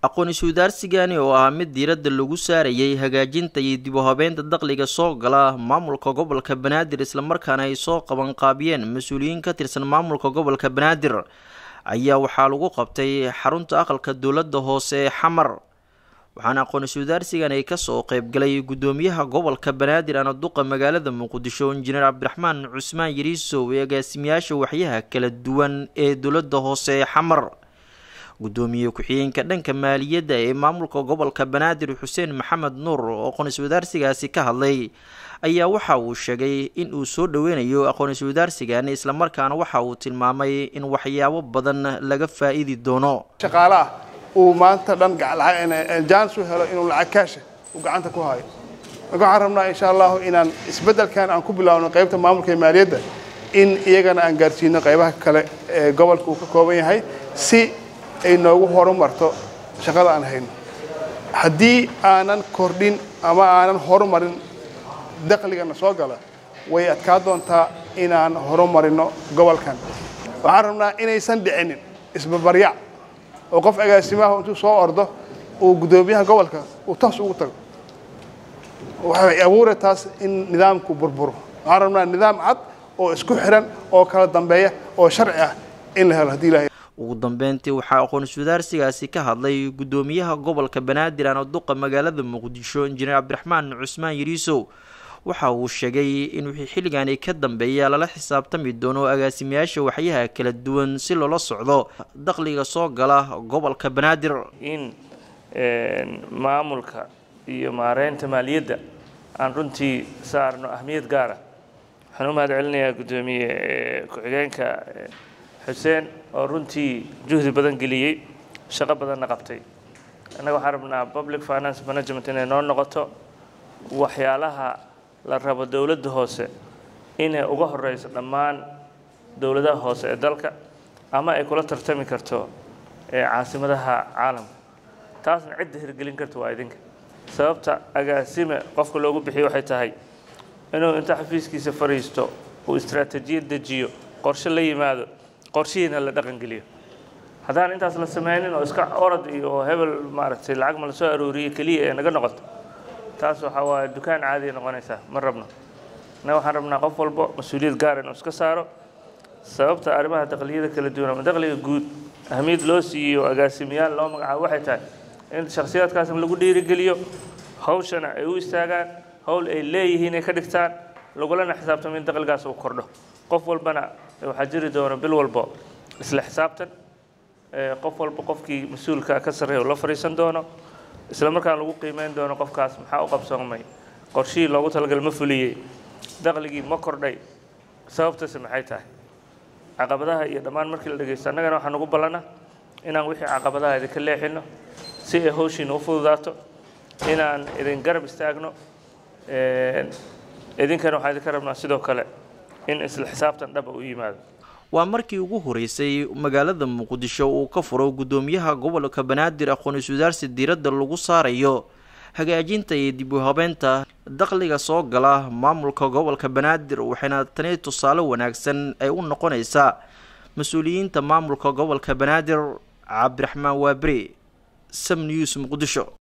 aqoon-iswadaarsigani oo ah mid diiradda lagu saarayay hagaajinta iyo dib u habeynta dakhliga soo gala maamulka gobolka banaadir islamarkaana ay soo qabanqaabiyeen mas-uuliyiin ka tirsan maamulka gobolka banaadir ayaa waxaa lagu qabtay xarunta aqalka dowladda hoose ee xamar waxaana aqoon-iswadaarsigan ay kasoo qeybgalay guddoomiyaha gobolka banaadir ana duqa magaalada muqdisho injineer cabdiraxmaan cusmaan yariisow ee agaasimayaasha waxyaha kala duwan ee dowladda hoose ee xamar guddoomiye ku-xigeenka dhanka maaliyadda ee maamulka gobolka banaadir xuseen maxamed nuur oo aqoon-iswadaarsigaasi ka hadlay ayaa waxa uu sheegay in uu soo dhoweynayo aqoon-iswadaarsigan islamarkaana waxa uu tilmaamay in waxyaabo badan laga faa-iidi doono shaqaale ah uu maanta dhan jaanis u helo inuu lacag kaasha uu gacanta ku hayo marka waxaan rabnaa insha allahu inaan isbeddelkan aan ku bilaawno qaybta maamulka ee maaliyadda in iyagana aan gaarsiino qaybaha kale ee gobolka uu ka kooban yahay si ay noogu horumarto shaqada aan hayno haddii aanan kordhin ama aanan horumarin dakhligana soo gala way adkaa doontaa inaan horumarino gobolkan waxaan rabnaa inaysan dhicinin isbabaryac oo qof agaasimaha intuu soo ordo uu guddoomiyaha gobolka uu taas ugu tago waxay abuura taas in nidaamku burburo waxaan rabnaa nidaam cad oo isku xiran oo kala dambeeya oo sharci ah in la helo haddii ilahay ugu dambeyntii waxaa aqoon-iswadaarsigaasi ka hadlay guddoomiyaha gobolka banaadir ana duqa magaalada muqdisho injineer cabdiraxmaan cusmaan yariisow waxa uu sheegay in wixii xilligaani ka dambeeya lala xisaabtami doono agaasimayaasha waxyaha kala duwan si loola socdo dakhliga soo gala gobolka banaadir in maamulka iyo maareynta maaliyadda aan runtii saarno ahmiyad gaara waxaan u mahad celinayaa guddoomiye ku-xigeenka xuseen oo runtii juhdi badan geliyey shaqo badanna qabtay annaga waxaan rabnaa public finance management inay noo noqoto waxyaalaha la rabo dowladda hoose inay uga horeyso dhammaan dowladaha hoose ee dalka ama ay kula tartami karto caasimadaha caalamka taasna cidda hirgelin karta waa idinka sababta agaasime qofka loogu bixiyo waxay tahay inuu inta xafiiskiisa fadhiisto uu istaraatijiyad dejiyo qorshe la yimaado qorshihiina la dhaqangeliyo haddaan intaas la sameynin oo iska orod iyo hebel maaragtay lacag ma la soo arooriye keliya ee naga noqoto taas waxaa waaye dukaan caadiya noqonaysaa ma rabno innaga waxaan rabnaa qof walbo mas-uuliyad gaar inuu iska saaro sababta arrimaha dakliyada kala duwan ama dakhliga guud ahmiyad loo siiyo agaasimayaal loo magacaabo waxay tahay in shakhsiyaadkaasna lagu dhiirigeliyo hawshana ay u istaagaan howl ay leeyihiin ay ka dhigtaan lagulana xisaabtamo in dakhligaas uu kordho qof walbana waxaa jiri doona bil walbo isla xisaabtan qof walba qofkii mas-uulka ka sarreeya uu la fadhiisan doono isla markaan lagu qiimeyn doono qofkaas maxaa u qabsoomay qorshihii loogu talagal ma fuliyey dakhligii ma kordhay sababtase maxay tahay caqabadaha iyo dhammaan markii la dhegeysto annagana waxaa nagu ballana inaan wixii caqabadaha idinka leexino si ay hawshiina u fududaato inaan idin garab istaagno idinkana waxaa idinka rabnaa sidoo kale in isla xisaabtan dhaba u yimaado waa markii ugu horeysay magaalada muqdisho uu ka furo guddoomiyaha gobolka banaadir aqoon-iswadaarsi diiradda lagu saarayo hagaajinta iyo dib u habeynta dakhliga soo gala maamulka gobolka banaadir waxayna tani tusaale wanaagsan ay u noqonaysaa mas-uuliyiinta maamulka gobolka banaadir cabdiraxmaan waaberi sam news muqdisho